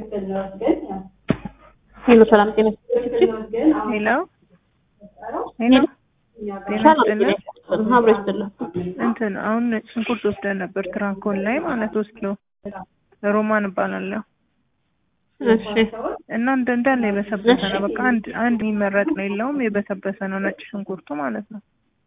ሄሎ ሰላም ጤና ሄሎ ሄሎ ጤና ሰላም ይስጥልን። ጤና አብሮ ይስጥልን። እንትን አሁን ነጭ ሽንኩርት ወስደን ነበር ትራንኮል ላይ ማለት ወስዶ ሮማን እባላለሁ እሺ እና እንደ እንዳለ የበሰበሰ ነው። በቃ አንድ አንድ የሚመረጥ ነው የለውም የበሰበሰ ነው ነጭ ሽንኩርቱ ማለት ነው።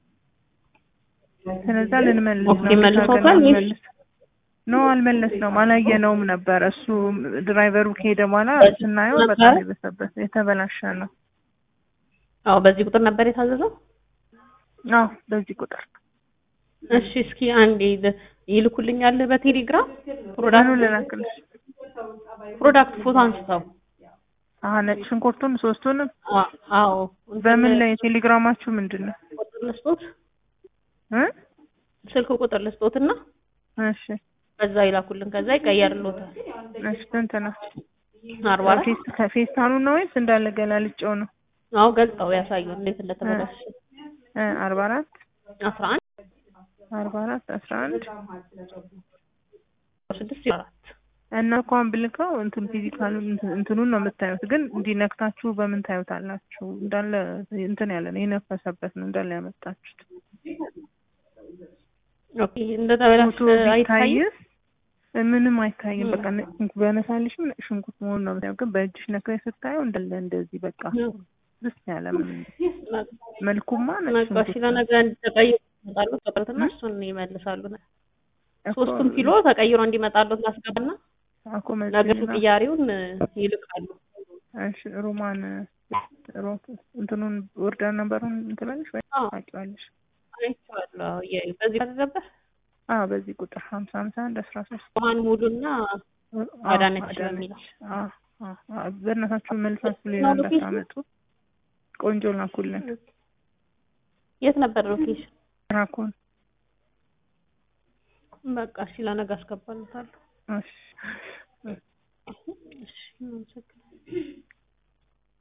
ስለዛ ልንመልስ ኦኬ፣ ነው መልሰውታል ወይስ? ልንመልስ ኖ አልመለስ ነው አላየነውም ነበር። እሱ ድራይቨሩ ከሄደ በኋላ ስናየው በጣም የበሰበሰ የተበላሸ ነው። አዎ በዚህ ቁጥር ነበር የታዘዘው። አዎ በዚህ ቁጥር እሺ እስኪ አንዴ ል- ይልኩልኛል በቴሌግራም ምኑ ፕሮዳክት ልላክልሽ? ፕሮዳክት ፎቶ አንስተው። አሀ ነጭ ሽንኩርቱን ሶስቱንም አ- አዎ በምን ላይ ቴሌግራማችሁ ምንድን ነው ቁጥር ልስጦት እ ስልክ ቁጥር ልስጦትና እሺ በዛ ይላኩልን ከዛ ይቀየርልዎታል። እሺ ስንት ነው? አርባ አራት ፌስ- ከፌስታኑ ነው ወይስ እንዳለ ገላልጨው ነው? አዎ ገልጸው ያሳዩን እንዴት እንደተበላሸ። እ አርባ አራት አስራ አንድ አርባ አራት አስራ አንድ ስድስት አራት እና እንኳን ብልከው እንትን ፊዚካሉ እንትኑን ነው የምታዩት፣ ግን እንዲነክታችሁ በምን ታዩታላችሁ? እንዳለ እንትን ያለ ነው የነፈሰበት ነው እንዳለ ያመጣችሁት። ኦኬ እንደተበላሸ ፎቶ አይታይም። ቢታይስ ምንም አይታይም። በቃ ነጭ ሽንኩርት በነሳልሽም ነጭ ሽንኩርት መሆኑን ነው የምታየው፣ ግን በእጅሽ ነክረሽ ስታየው እንዳለ እንደዚህ በቃ ደስ ያለ ምን መልኩማ ነጭ ነጋሽ ሽንኩርት ነው። ለነገ እንዲተቀይሮ ይመጣሉ ተቀርትና እሱን ይመልሳሉ። እኮ ሶስቱም ኪሎ ተቀይሮ እንዲመጣሉ ላስገባና እኮ ነገ መቼ ነው? ቅያሪውን ይልካሉ። እሺ ሮማን ሮ- እንትኑን ኦርደር ነበሩን እንትላለሽ ወይ አዎ ታውቂዋለሽ? አይቼዋለሁ። የ- በዚህ ከተገበር አዎ በዚህ ቁጥር ሀምሳ ሀምሳ አንድ አስራ ሶስት ውሃን ሙሉና አዳነች አዳነች። በሚለው። አዎ አዎ አዎ። በእናታችሁ መልሳችሁ ሌላ ነው ሎኬሽኑ? እንዳታመጡ። ቆንጆ ላኩልን። የት ነበር ሎኬሽን? ራኮን በቃ እሺ ለነገ አስገባልታለሁ። እሺ